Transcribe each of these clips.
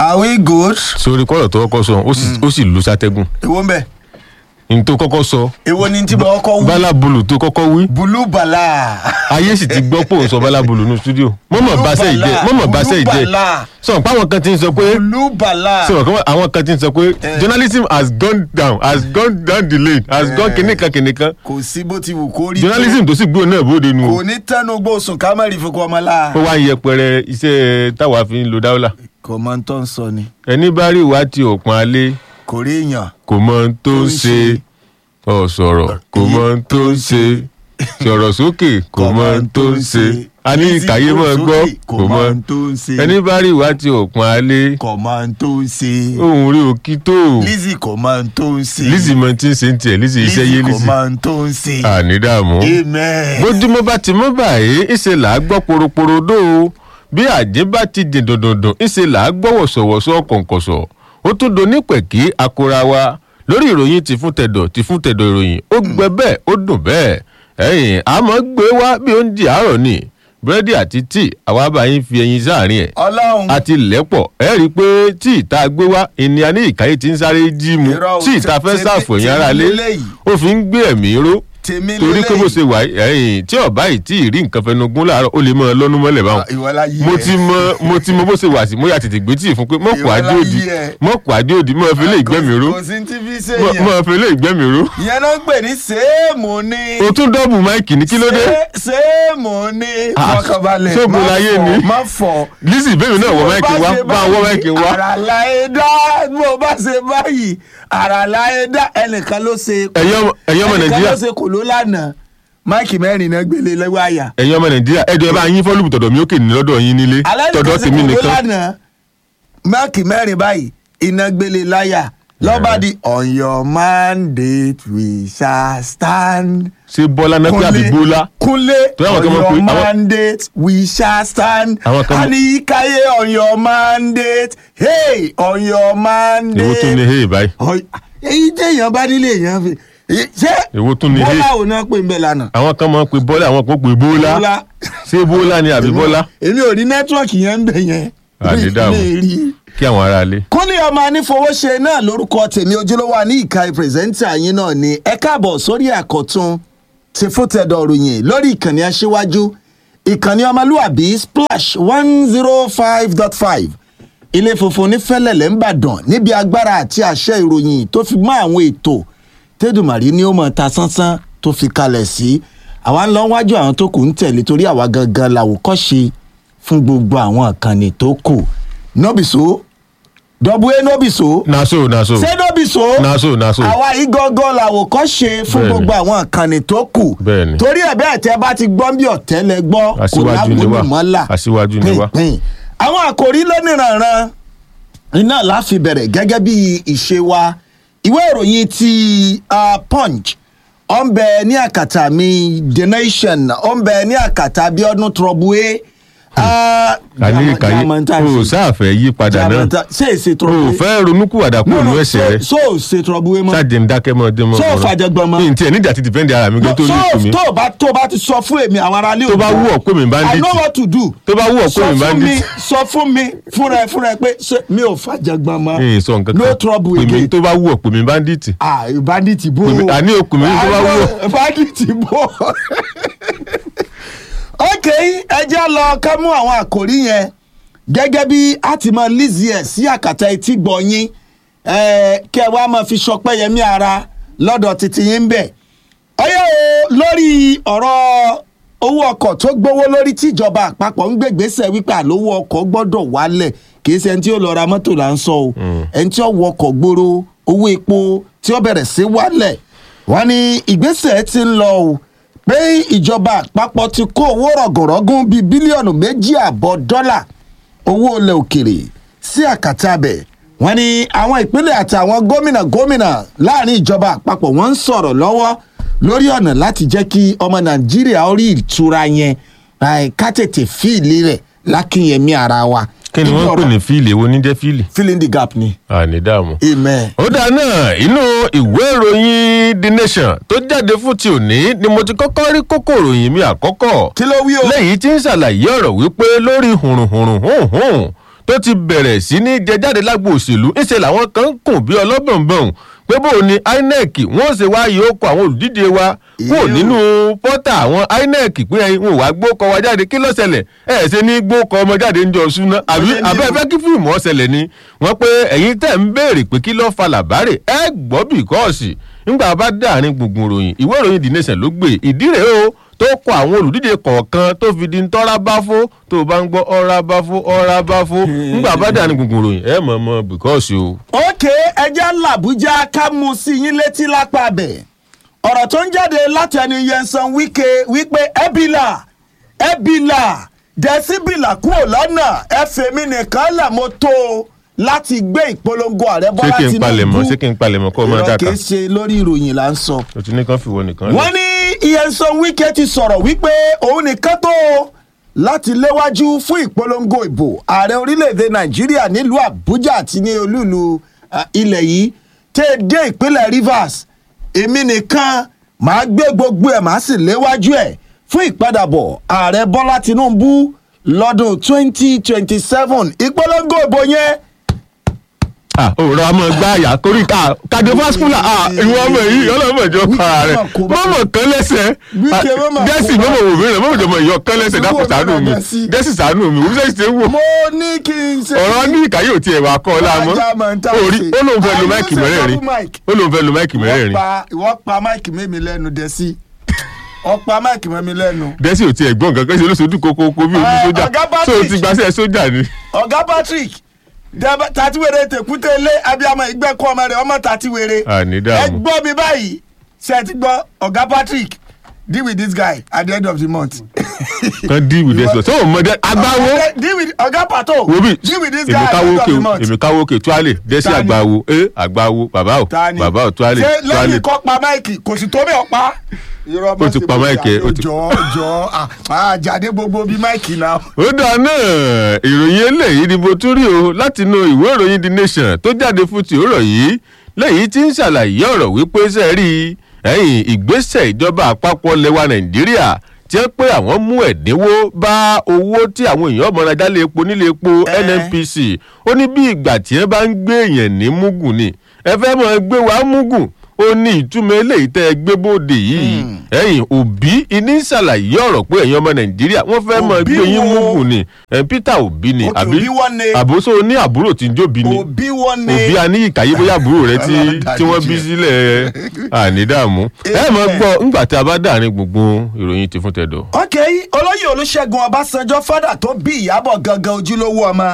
are we good. sórí kọ́rọ̀ tó kọ́kọ́ sọ ó sì- ó sì lu sátẹ́gùn èwo ń bẹ̀ ní tó kọ́kọ́ sọ èwo ni tí mo kọ́kọ́ wí. bálábùlù tó kọ́kọ́ wí bulu bala. ayé sì ti gbọ́ pé òun sọ bálábùlù ní stúdíò mọ́mọ́ báṣẹ́ ìjẹ́ mọ́mọ́ báṣẹ́ ìjẹ́ Olúbàlà. sọ pé àwọn kan ti ń sọ pé bulu bala. sọ pé àwọn kan ti ń sọ pé journalism has gone down has gone down the lane has gone kìnìkan kìnìkan kò sí bó ti wù kó rí. journalism tó sì gbóò náà bóde nu kò ní tẹnu gbósùn kámẹ́rì fún kọ́ ọmọ la. ó wá ń yẹpẹrẹ iṣẹ́ táwa fi ń lo dáwọ́là kò mọ ohun tó ń sọ ni ẹni bá rí ìwà tí òpin alẹ́ kò rí èèyàn. kò mọ ohun tó ń ṣe ọ sọ̀rọ̀ kò mọ ohun tó ń ṣe sọ̀rọ̀ sókè kò mọ ohun tó ń ṣe a ní ìkàyé mọ́ gbọ́ kò mọ ohun tó ń ṣe. ẹni bá rí ìwà tí òpin alẹ́ kò mọ ohun tó ń ṣe. ohun rí òkì tó Lizzy kò mọ ohun tó ń ṣe. Lizzy mọ tí ń ṣe ń tiẹ̀ Lizzy iṣẹ́ yé kò Lizzy mọ ohun tó ń ṣe. ànídààmú amen. bójúmọ́ bá ti mọ́ báyìí ìṣe là á gbọ́ poroporodo o bí àjẹ́ bá ti dìn dòdòdò ìṣe là á gbọ́ wọ̀sọ̀wọ̀sọ̀ kọ̀ǹkọ̀sọ̀ ó tún do nípẹ̀kí akora wa lórí ìròyìn ti fún tẹ̀dọ̀ ti fún tẹ̀dọ̀ ìròyìn ó gbẹ bẹ́ẹ̀ ó dùn bẹ́ẹ̀ ẹ̀yìn àmọ́ gbé wá bí oúnjẹ àárọ̀ ni búrẹ́dì àti tíì àwa bá yín fi ẹyin sáàrin ẹ̀ ọlọ́run àti lẹ́pọ̀ ẹ rí i pé tí ìta gbé wá ènìyàn ní ìkàyè tí ń sáré jí mu Irọ́ o, tí ìta fẹ́ tèmi- ṣàfù ẹ̀yìn ara lé tèmi lélẹ́yìí. ó fi ń gbé ẹ̀mí ró tèmi torí pé bó ṣe wà ẹ̀yìn tí ọba yìí tí ì rí nǹkan fẹnu gún láàárọ̀ ó lè mọ lọ́nu mọ́lẹ̀ báwọn ìwọlá yí mo ti mọ mo ti mọ bó ṣe wà sí mo yà tètè gbé tíì fún pé mọ̀kù Ìwọ adé òdì láyé ẹ. mọ̀kù adé òdì mọ̀ fi lè gbẹ́mí ró kò sí ti fi ṣe mọ̀- yẹn mọ̀ fi lè gbẹ́mí ró ìyẹn náà ń pè ní sèémù ni o tún dọ́bù máìkì ní kí ló dé Sé- sèémù ni Ah, fọkànbalẹ̀ ṣó má bulayé fọ, ni? má fọ. Lizzy bẹ́ẹ̀ náà wọ máìkì wá bá wọ máìkì wá àràlà ẹ̀dá bó bá ṣe báyìí àràlà ẹ̀dá ẹnìkan ló ṣe ẹ̀yin ọmọ- ẹ̀yin ọmọ ẹnìkan nàìjíríà ló ṣe kò ló lánàá máìkì mẹ́rin náà gbélé lọ́wọ́ àyà. ẹ̀yin ọmọ nàìjíríà ẹ̀jọ̀ ẹ bá yín fọ́lùbù tọ̀dọ̀ mi ó kè ní lọ́dọ̀ yín nílé alẹ́ tọ̀dọ̀ nìkan ṣe tèmi kò ló nìkan lánàá máìkì mẹ́rin báyìí iná gbélé láyà lọ́ba di on your mandate we shall stand. ṣé bọ́lá náà pé àbí bọ́lá kúnlé Torí àwọn on kan mọ̀ your pé- àwọn- mandate we shall stand. Àwọn kan mọ̀- àníkàyé on your mandate hey on your mandate. èwo tún ní hey báyìí Ọ̀y- èyí téèyàn bá nílé èèyàn fi ṣé èwo tún ní hey bọ́lá ò náà pè ń bẹ̀ lánàá. àwọn kan máa ń pe bọ́lá àwọn kan pè bọ́lá ṣé bọ́lá ni àbí bọ́lá èmi ò ní nẹ́tíwọ̀kì yẹn ń bẹ̀ yẹn. Àdídàmú. Mi ì rí. kí àwọn ará lé. kúnlé ọmọ anífowóṣe náà lórúkọ tèmi ojúlówó àní ìka pírẹsẹ́ńtà yín náà ni ẹ káàbọ̀ sórí àkọ́tún ti fútẹ̀dọ̀ ròyìn lórí ìkànnì aṣíwájú ìkànnì ọmọlúwàbí splash one zero five dot five ilé funfun ní fẹ́lẹ̀lẹ̀ ńbàdàn níbi agbára àti àṣẹ ìròyìn tó fi mọ́ àwọn ètò tẹ́dùmàrí ni ó mọ̀ ta sánsán tó fi kalẹ̀ sí àwa ń lọ wájú àwọn tó kù ń tẹ̀lé torí àwa gangan làwòkọ́ṣe fún gbogbo àwọn ìkànnì tó kù nọ́bìsó dọ̀bù ẹ nọ́bìsó naso naso ṣé nọ́bìsó naso naso àwa yìí gangan làwòkọ́ṣe fún Bẹ́ẹ̀ni. gbogbo àwọn ìkànnì tó kù Bẹ́ẹ̀ni. torí ẹ̀ bẹ́ẹ̀ tẹ́ bá ti gbọ́n bí ọ̀tẹ́ lẹ gbọ́ kò Aṣíwájú ni wá. lámúlùmọ́là Aṣíwájú ni wá. pínpín àwọn àkòrí lóníranran iná la fi bẹ̀rẹ̀ gẹ́gẹ́ bí ìṣe wa ìwé ìròyìn ti uh, punch ó ń bẹ ní àkàtà mi the nation ó ń bẹ ní àkàtà Abíọ́dún Trọ́bùé. àní ìkàyé o sáàfẹ́ yí padà náà ṣé èsè o Trọ́bùé fẹ́ ronúkúwàdà kúrò ní ẹsẹ̀ rẹ so ṣe Trọ́bùé mọ́ ṣáàjì ń dákẹ́ mọ́ ọdún mọ́ Ṣé o fàjẹgbọ́n mọ́? ní tiẹ̀ níjà ti dìfẹ́ǹdì ara mi gan tó ní so ìkùn mi tó o bá tó o bá ti sọ fún èmi àwọn aráalé tó bá wù ọ́ pé mi bá ń I dìtì know what to do tó bá wù ọ́ pé sọ mi bá ń fún mi dìtì sọ fún mi fúnra ẹ fúnra ẹ pé ṣé mi ò fàjẹgbọ́n mọ́ ẹ̀yìn sọ nǹkan no kan trouble pè mí again tó bá wù ọ́ pé mi bá ń dìtì ah bandit bò Pè mí- àní o pè mí tó bá wù ọ́. bandit bò ok ẹ jẹ́ lọ ká mú àwọn àkòrí yẹn gẹ́gẹ́ bí a ti mọ Lizzy ẹ̀ sí àkàtà etí gbọ̀nyin kẹ́ ẹ wá máa fi sọpẹ́ yẹmí ara lọ́dọ̀ títí yín bẹ̀. ọyọ́ o lórí ọ̀rọ̀ owó ọkọ̀ tó gbówó lórí tíjọba àpapọ̀ ń gbègbèsè wípé àlówó ọkọ̀ gbọ́dọ̀ wálẹ̀ kì í ṣe ẹni tí ó lọ ra mọ́tò là ń sọ o ẹni tí ó wọ ọkọ̀ gbòòrò owó epo tí ó bẹ̀rẹ̀ sí wálẹ̀ wọ́n ní ìgbésẹ̀ ti ń lọ o pé ìjọba àpapọ̀ ti kó owó rọ̀gùnrọ̀gùn bíi bílíọ̀nù méjì àbọ̀ dọ́là owó ilẹ̀ òkèrè sí àkàtà bẹ̀ wọ́n ní àwọn ìpínlẹ̀ àti àwọn gómìnà gómìnà láàrin ìjọba àpapọ̀ wọ́n ń sọ̀rọ̀ lọ́wọ́ lórí ọ̀nà láti jẹ́ kí ọmọ nàìjíríà ó rí ìtura yẹn eh, ká tètè fíìlì rẹ̀ lákìyẹmí ara wa. kí ni wọ́n ń pè ní fíìlì èwo ní jẹ́ fíìlì filling the gap ni. àní dààmú. amen. ó dáa náà inú ìwé ìròyìn the nation tó jáde fún ti òní ni mo ti kọ́kọ́ rí kókó ìròyìn mi àkọ́kọ́ kí ló wí o. lẹ́yìn tí ń ṣàlàyé ọ̀rọ̀ wípé lórí hùrùhùrù hùhùn tó ti bẹ̀rẹ̀ sí ní jẹ jáde lágbo òṣèlú ńṣe làwọn kan ń kùn bí ọlọ́bọ̀nbọ̀n pé bóun ni inec wọ́n ṣe wá yìí ó kọ àwọn olùdíje wa kúrò Ew. nínú pọ́tà àwọn inec pé ẹ̀yin wọn ò wá gbókọ wa jáde kí ló ṣẹlẹ̀ ẹ̀ ṣe ní gbókọ ọmọ jáde ń jọ súná àbí Ọ̀lẹ́ ni àbẹ́ o. fẹ́ kí fíìmù ọ̀ṣẹlẹ̀ ni wọ́n pé ẹ̀yin tẹ̀ ń béèrè pé kí ló fa làbárè ẹ gbọ́ bìkọ́ọ̀sì nígbà bá dáàrin gbùngbùn ròyìn ìwé ìròyìn the nation ló gbé ìdí rèé o tó kọ àwọn olùdíje kọ̀ọ̀kan tó fi di ntọ́ra bá fó tó o bá ń gbọ́ ọ́ra bá fó ọ́ra bá fó nígbà bá dáàrin gbùngbùn ròyìn ẹ mọ̀ mọ̀ bìkọ́ọ̀sì o. òkè ẹjẹ́ làbújá ká mú sí yín létí lápá bẹ̀ ọ̀rọ̀ tó ń jáde látẹnu yẹnsan wíkẹ wípé ẹbìlà ẹbìlà dẹ́síbìlà kúrò lọ́nà ẹ̀fẹ̀mí nìkan là mo tó o láti gbé ìpolongo ààrẹ ṣé bọ́lá kí n palẹ̀mọ́ tinubu ṣé kí n palẹ̀mọ́ kó o máa irọ́ dàkà kìí ṣe lórí ìròyìn là ń sọ. o ti ní kán fìwọ nìkan lẹ̀. wọ́n ní yẹnsan wíkẹ ti sọ̀rọ̀ wípé òun nìkan tó o láti léwájú fún ìpolongo ìbò ààrẹ orílẹ̀-èdè nàìjíríà nílùú àbújá àti ní olúùlú ah, ilẹ̀ yìí tẹ́ ẹ dé ìpínlẹ̀ rivers èmi nìkan màá gbé gbogbo ẹ̀ màá sì léwájú ẹ̀ fún ìpadàbọ̀ ààrẹ bọ́lá tinubu lọ́dún 2027 ìpolongo ìbò yẹn ah òòrọ̀ a máa gbá àyà kórì ká cardiovascular ah ìwọ ọmọ yìí ọlọ́mọ ìjọ para rẹ̀ Wíkẹ́ mọ̀ kó bá- mọ̀mọ̀ kan lẹ́sẹ̀ Wíkẹ́ mọ̀ kó gẹ́sì bá- mọ̀mọ̀ wò mí rẹ̀ mọ̀mọ̀ ìjọba ìyọ kan lẹ́sẹ̀ dákun Wíwọ́ ṣàánú mi náà sí. gẹ́sì ṣàánú mi wọ́n sẹ́yìn ṣe ń wò mo ní kí n ṣe. ọ̀rọ̀ ní ìkàyè ò tiẹ̀ wà kọ́ ọ láàmú Ajá máa ń tà orí sí. ó lóun fẹ́ lo Àyè máìkì ṣe mẹ́rẹ̀ẹ̀rin double mic. ó lóun fẹ́ lo máìkì Ìwọ mẹ́rẹ̀ẹ̀rin pa- ìwọ pa máìkì mẹ́mi lẹ́nu dẹ̀ sí ọ̀pá máìkì mẹ́mi lẹ́nu. gẹ́sì ò tiẹ̀ gbọ́n kankan ṣe olóṣèlú kókókó bí ojú Eh, sójà Ọ̀gá tó o Patrick. ti gbàṣẹ sójà ni. ọ̀gá patrick dẹ́bẹ́- tàtíwèrè tèkúté lé abiyamọ ìgbẹ́kọ̀ ọmọ rẹ̀ ọmọ tàtíwèrè. àní ẹ dààmú gbọ́ mi báyìí ṣe ẹ ti gbọ́ ọ̀gá patrick deal with this guy at the end of the month. kan dí ìwé dẹ́sọ̀ tó o mọ dẹ́ agbáwo Okay, deal with ọ̀gá pato wo bí deal with this guy èmi at the káwó end of òkè the o month. èmi káwó òkè tuale dẹ́sí Ta ni? àgbáwo ẹ àgbáwo bàbá o Tani? bàbá o tuale ṣé tuale lẹ́yìn kọ́ pa máìkì kò sì tó bẹ́ẹ̀ pa. irọ́ Ó ti pa máìkì ẹ̀, ó ti- jọ jọ àjàdé gbogbo bíi máìkì náà. ó dáa náà ìròyìn eléyìí ni mo tún rí o láti inú ìwé ìròyìn the nation tó jáde fún ti òrọ̀ yìí lẹ́yìn tí ń ṣàlàyé ọ̀rọ̀ wípé sẹ́ẹ̀rí ẹ̀yìn ìgbésẹ̀ ìjọba àpapọ̀ lẹwa nàìjíríà tí wọ́n pé àwọn mú ẹ̀dínwó bá owó tí àwọn èèyàn ọmọ ajá lè epo nílé epo Eh. nnpc ó ní bí ìgbà tí wọ́n bá ń gbé èèyàn ní mugun ni ẹ fẹ́ mọ̀ gbé wa mugun ó ní ìtumọ̀ eléyìí tẹ́ ẹ gbé bóde yìí ẹ̀yìn òbí iní ṣàlàyé ọ̀rọ̀ pé ẹ̀yin ọmọ nàìjíríà wọ́n fẹ́ mọ̀ Òbí gbé yín wo? mugun ni ẹ̀ peter òbí ni Okay, àbí Òbí wọ́n ní. àbóso ní àbúrò tí ń jóbi ni òbí wọn ni. òbí aníyí kàyé bóyá àbúrò rẹ tí Ọlọ́run tí wọ́n bí dáríjì ẹ. sílẹ̀ ànídààmú ẹ mọ̀ Amen. gbọ́ ńgbà tí a bá dàrin gbùngbùn ìròyìn ti fún tẹ̀dọ̀. ok olóyè olùṣègùn ọbásanjọ́ fádà tó bí ìyàbọ̀ gangan ojúlówó ọmọ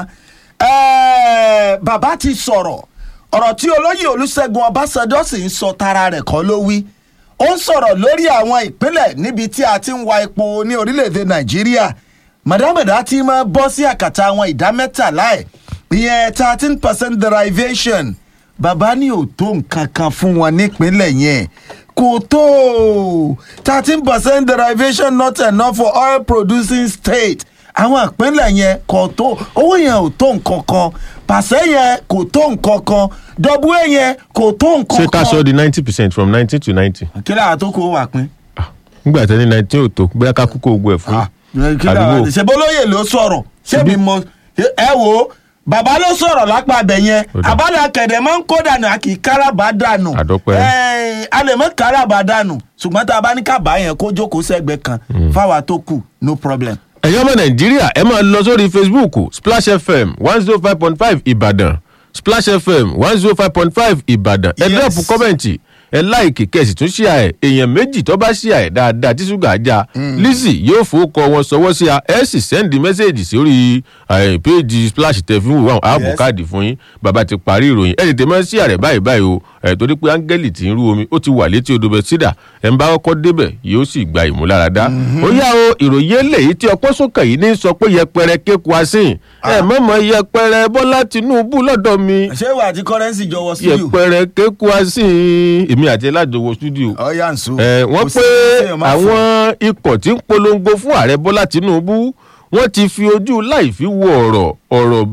ẹ̀ẹ́, bàbá ti sọ̀rọ̀ ọ̀rọ̀ tí olóyè olùṣègùn ọbásanjọ́ sì ń sọ tara rẹ̀ kọ́ ló wí ó ń sọ̀rọ̀ lórí àwọn ìpínlẹ̀ níbi tí a ti ń wa epo ní orílẹ̀-èdè nàìjíríà mọ̀dámọ̀dá ti máa bọ́ sí àkàtà àwọn ìdá mẹ́tàlá ẹ̀ ìyẹn thirteen percent derivation bàbá ní ò tó nǹkan kan fún wọn nípínlẹ̀ yẹn kò tó thirteen percent derivation not enough for oil producing state àwọn ìpínlẹ̀ yẹn kò tó owó yẹn ò tó nǹkan kan pàṣẹ yẹn kò tó nǹkan kan dọ́búwé yẹn kò tó nǹkan ṣé kan. ká sọ di ninety percent from nineteen to ninety. kí lára tó kó wà pín. nígbà tí ní nineteen ò tó bóyá ká kúkú ogun ẹ̀ fún yín. kí lára àdúgbò. ṣe bólóyè ló sọ̀rọ̀ ṣé mi mọ ẹ wo bàbá ló sọ̀rọ̀ lápá abẹ yẹn Ó dà. àbálẹ̀ akẹ̀dẹ̀ máa ń kó dànù a kì í káràbà dànù Àdọ́pẹ́. Ẹ̀, a lè mọ káràbà dànù ṣùgbọ́n tá a bá ní kábà yẹn kó jókòó sẹ́gbẹ̀ẹ́ kan fáwa tó kù no problem. ẹ̀yin ọmọ nàìjíríà ẹ máa lọ sórí facebook splash fm one zero five point five ìbàdàn splash fm one zero five point five ìbàdàn ẹ Yes. dẹ́pù kọ́mẹ̀ntì ẹ láìkì kẹ̀sì tún ṣíà ẹ̀ èèyàn méjì tó bá ṣíà ẹ̀ dáadáa tí ṣúgà já lizzy yóò fowókọ wọn sọwọ́ sí a ẹ sì sẹ́ndì mẹ́sẹ̀gì sórí eh, péèjì splash tẹ̀fín wò ààbò Yes. káàdì fún yín bàbá ti parí ìròyìn ẹ tètè máa ń ṣíà rẹ̀ báyìí báyìí o ẹ̀ torí pé áńgẹ́lì tí ń rú omi ó ti wà létí odò bẹ́sídà ẹ̀ ń bá kọ́kọ́ débẹ̀ yóò sì gba ìmúláradá ó yá o ìròyìn eléyìí tí ọpọ́ sókè yìí ní sọ pé yẹpẹrẹ kéku asín ẹ mọ̀mọ́ yẹpẹrẹ bọ́lá tinúbú lọ́dọ̀ mi ṣé ìwà àti kọ́rẹ́nsì jọ wọ studio. yẹpẹrẹ kéku asín èmi àti ẹládùnwó studio ọ̀ya ń so. ẹ wọ́n Kò sí pé téèyàn máa fún. àwọn ikọ̀ tí ń polongo fún ààrẹ bọ́lá tinúbú wọ́n ti fi ojú láì fi wo ọ̀rọ̀ ọ̀rọ̀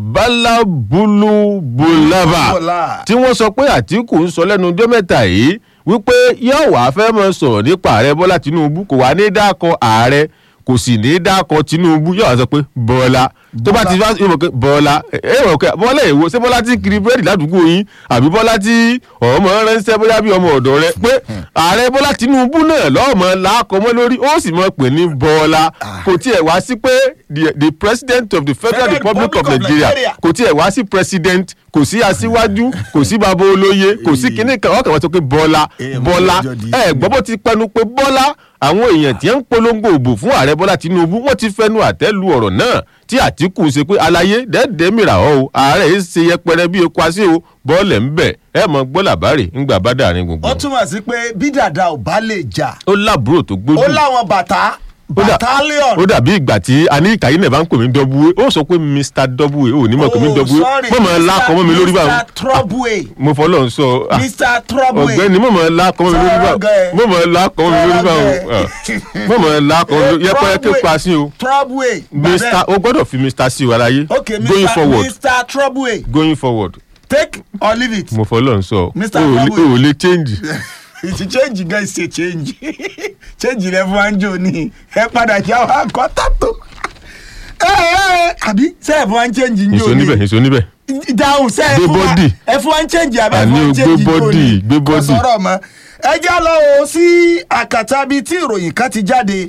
bálábúlúbúlábà Bọ́lá. tí wọ́n sọ pé àtìkù ń sọ lẹ́nu ọjọ́ mẹ́ta yìí wípé yóò wá fẹ́ mọ sọ̀rọ̀ nípa ààrẹ bọ́lá tinúbú kò wá ní dákọ̀ ààrẹ kò kò sì ní í dákọ tinubu yóò wá sọ pé bọ́lá tó bá ti wá yóò mọ̀ pé bọ́lá ẹ rọ̀ pé bọ́lá èwo ṣé bọ́lá ti ń kiri búrẹ́dì ládùúgbò yín àbí bọ́lá tí ọmọ ránṣẹ́ bóyá bí ọmọ ọ̀dọ́ rẹ pé ààrẹ bọ́lá tinubu náà lọ́ọ̀mọ làákọ́mọ́ lórí ó sì mọ̀ pé ní bọ́lá kò tiẹ̀ wá sí pé the the president of the federal Federal republic of Republic of nigeria Nigeria. kò tiẹ̀ wá sí president kò sí aṣíwájú kò sí bàbá olóye kò sí kinní kan ọkàn wọn sọ pé bọ́lá Eh, mo bọ́lá jọ di- ẹ gbọ́ bó ti pẹnu pé bọ́lá àwọn èèyàn tí ń polongo òbò fún ààrẹ bọ́lá tinubu wọ́n ti fẹnu àtẹ́ lu ọ̀rọ̀ náà tí àtìkù ṣe pé aláyé dẹ́ẹ̀dẹ́ mìíràn ọ́ o ààrẹ yìí ṣe yẹpẹrẹ bí eku asé o bọ́ọ̀lẹ̀ ń bẹ̀ ẹ mọ gbọ́ làbárè ńgbà bá dàrin gbogbo ó túmọ̀ sí pé bí dàda ò bá lè jà ó lábúrò tó gbójú ó láwọn bàtà Ó dà- battalion ó dàbí ìgbà tí a ní ìkàyé náà bá ń pè mí dọ́búwé ó sọ pé mr dọ́búwé ó ní mọ̀ pé mí dọ́búwé mọ̀ mọ̀ ńlá kọ́ mọ́ mi lórí báwọn mr trouble mo fọlọ́ ń sọ ah, mr trouble ọ̀gbẹ́ni mọ̀ mọ̀ ńlá kọ́ mọ́ mi lórí báwọn Sọ̀rọ̀ mọ̀ mọ̀ ńlá kọ́ mọ́ mi lórí báwọn ah, mọ̀ mọ̀ ńlá kọ́ mọ́ mi lórí yẹpẹ́ kí pa sí o trouble mr o gbọ́dọ̀ fi mr sí wa láyé okay going mr forward mr trouble going forward take or leave it mo fọlọ́ ń sọ Mr. o ò lè- Trouble. o ò lè change ìtì change gan ṣe change change rẹ fún anjo ni ẹ padà já wa kọ́ tàtó ẹ ẹ àbí sẹ́ẹ̀ fún wa change njó èso ni níbẹ̀ èso níbẹ̀ dáhùn sẹ́ẹ̀ Gbé fún wa bọ́dì. ẹ fún wa change àbẹ Àní fún o, wa gbé change njó bọ́dì, ni gbé kò bọ́dì. sọ̀rọ̀ mọ́ ẹ já lọ o sí àkàtà bíi tí ìròyìn kan ti jáde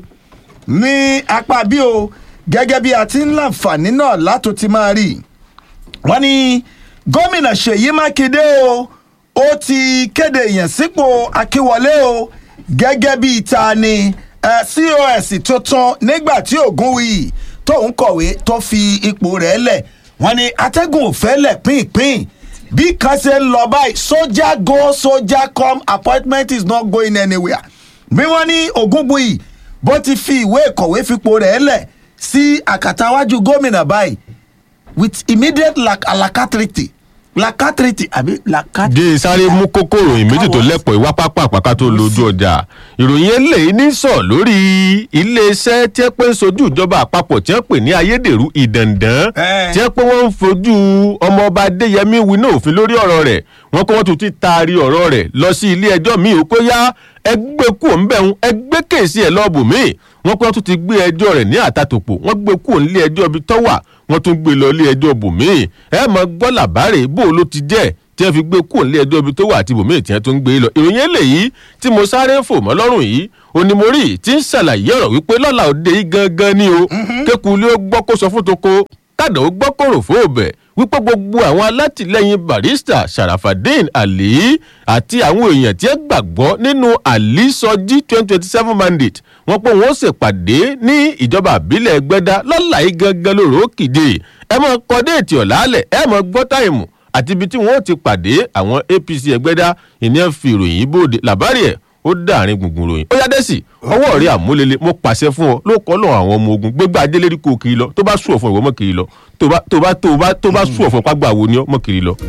ní apá bí o gẹ́gẹ́ bí a ti ń láǹfààní náà látò ti máa rí wọ́n ní gómìnà ṣèyí mákindé o ó ti kéde ìyànsípò akíwọlé o gẹ́gẹ́ bí ìta ni eh, cos tuntun nígbà tí ògúnwìyí tóun kọ̀wé tó fi ipò rẹ̀ lẹ̀ wọ́n ní atẹ́gùn òfẹ́ lẹ̀ pínpín bí kan ṣe ń lọ báyìí sójà go sójà come appointment is not going anywhere bí wọ́n ní ògúnwìyí bó ti fi ìwé ìkọ̀wé fipò rẹ̀ lẹ̀ sí àkàtàwájú gómìnà báyìí with immediate lac alacrity lacatrity àbí lacat. dé sáré mú kókó ìròyìn méjì tó lẹ́pọ̀ ìwá pápá àpáká tó lójú ọjà ìròyìn eléyìí ní sọ lórí iléeṣẹ́ tí ẹ pé ń sojú ìjọba àpapọ̀ tí wọ́n pè ní ayédèrú ìdàndàn Eh. tí wọ́n pé wọ́n ń fojú ọmọọba adéyẹmí winá òfin lórí ọ̀rọ̀ rẹ̀ wọ́n kó wọ́n tún ti taari ọ̀rọ̀ rẹ̀ lọ sí ilé ẹjọ́ míì ó kó yá ẹgbẹ́ kú òun bẹ̀ ń ẹgbẹ́ kèsì ẹ̀ lọ́ọ̀bù míì wọ́n pé wọ́n tún ti gbé ẹjọ́ rẹ̀ ní àtàtòpọ̀ wọ́n gbé kú òun ilé ẹjọ́ ibi tọ́wà wọ́n tún gbé lọ ilé ẹjọ́ bòmíì ẹ mọ̀ gbọ́ làbárè bó ló ti jẹ́ tí wọ́n fi gbé kú òun ilé ẹjọ́ ibi tó wà àti bòmíì tí wọ́n tún gbé lọ ìròyìn eléyìí tí mo sáré fò mọ́ lọ́rùn yìí onímọ̀rí tí ń ṣàlàyé ọ̀rọ̀ wípé lọ́la òde yìí gangan ni o kékulé ó gbọ́ kó sọ fún toko kádà ó gbọ́ kòrò fóòbẹ̀ wípé gbogbo àwọn alátìlẹyìn barista sharafadin ali àti àwọn èèyàn tí ẹ gbàgbọ́ nínú ali sọjí twenty twenty seven mandate wọ́n pé wọ́n ṣèpàdé ní ìjọba àbílẹ̀ ẹgbẹ́dá lọ́la yìí gangan lóru ó kìde ẹ mọ kọ déètì ọ̀làálẹ̀ ẹ mọ gbọ́ táìmù àti ibi tí wọ́n ti pàdé àwọn apc ẹgbẹ́dá ìníyàn fi ìròyìn bóde làbárí ẹ̀ ó dàrin gbùngbùn ròyìn ó yá dẹ́sì ọwọ́ rẹ̀ àmúlélẹ̀ mo pàṣẹ fún ọ ló kọ́ lọ́wọ́ àwọn ọmọ ogun gbégbá ajélérí kò kiri lọ tó bá sùn ọ̀fun ìwọ mọ̀ kiri lọ tó bá tó bá tó bá tó bá sùn ọ̀fun pàgbà wo ni ọ mọ̀ kiri lọ.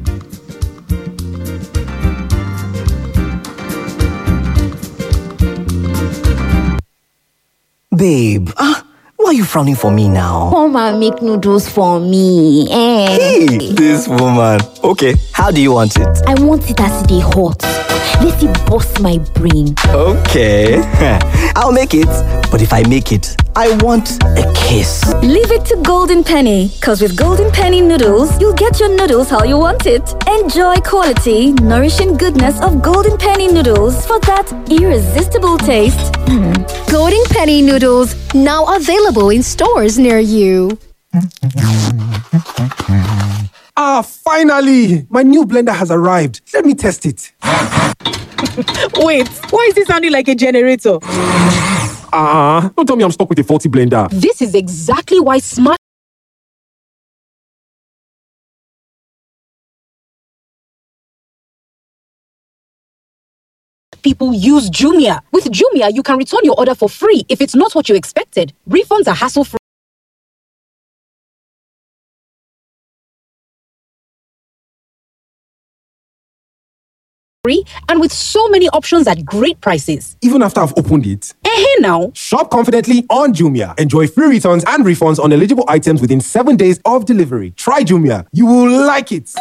Babe, ah, why are you frowning for me now? Come and make noodles for me. Eh. Hey, this woman. Okay, how do you want it? I want it as they hot. Let it bust my brain. Okay, I'll make it. But if I make it, I want a kiss. Leave it to Golden Penny, because with Golden Penny noodles, you'll get your noodles how you want it. Enjoy quality, nourishing goodness of Golden Penny noodles for that irresistible taste. Golden Penny noodles now available in stores near you. Ah, finally! My new blender has arrived. Let me test it. Wait, why is it sounding like a generator? Ah, don't tell me I'm stuck with a faulty blender. This is exactly why smart people use Jumia. With Jumia, you can return your order for free if it's not what you expected. Refunds are hassle free. And with so many options at great prices. Even after I've opened it. Eh, now. Shop confidently on Jumia. Enjoy free returns and refunds on eligible items within seven days of delivery. Try Jumia. You will like it.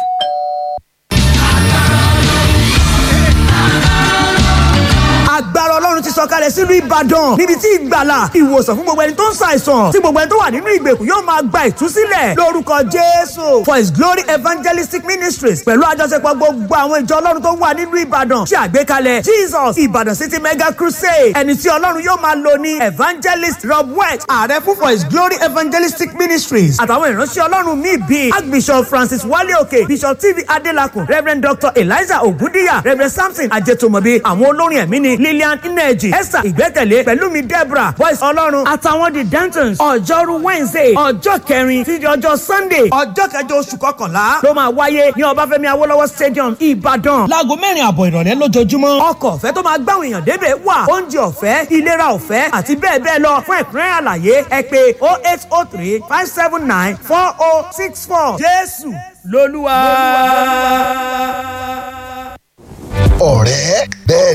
agbára ọlọ́run ti sọ sọ̀kalẹ̀ sílùú ìbàdàn níbi tí ìgbàlà ìwòsàn fún gbogbo ẹni tó ń ṣàìsàn tí gbogbo ẹni tó wà nínú ìgbèkùn yóò máa gba ìtúsílẹ̀ lórúkọ jésù for his glory evangelistic ministries pẹ̀lú àjọṣepọ̀ gbogbo àwọn ìjọ ọlọ́run tó wà nínú ìbàdàn ṣe àgbékalẹ̀ jesus ìbàdàn city mega crusade ẹni tí ọlọ́run yóò máa lò ní evangelist rob west ààrẹ fún for his glory evangelistic ministries àtàwọn ìránṣẹ́ ọlọ́run míì bíi archbishop francis wale òkè bishop tv adelakun reverend dr eliza ogundiya reverend samson ajetomobi àwọn olórin ẹ̀mí ni lillian ineji esther ìgbẹ́kẹ̀lé pẹ̀lúmi deborah voice ọlọ́run àtàwọn the dentons ọjọ́rú wednesday ọjọ́ kẹrin títí ọjọ́ sunday ọjọ́ kẹjọ oṣù kọkànlá ló máa wáyé ní ọbáfẹ́mi awólọ́wọ̀ stadium ìbàdàn láago mẹ́rin àbọ̀ ìrọ̀lẹ́ lójoojúmọ́ ọkọ̀ ọ̀fẹ́ tó máa gbáwọn èèyàn débẹ̀ wà oúnjẹ ọ̀fẹ́ ìlera ọ̀fẹ́ àti bẹ́ẹ̀ bẹ́ẹ̀ lọ fún ẹ̀kúnrẹ́rẹ́ àlàyé ẹ pé oh eight oh three five seven nine four oh six four jésù lolúwa. ọ̀rẹ́ bẹ́ẹ̀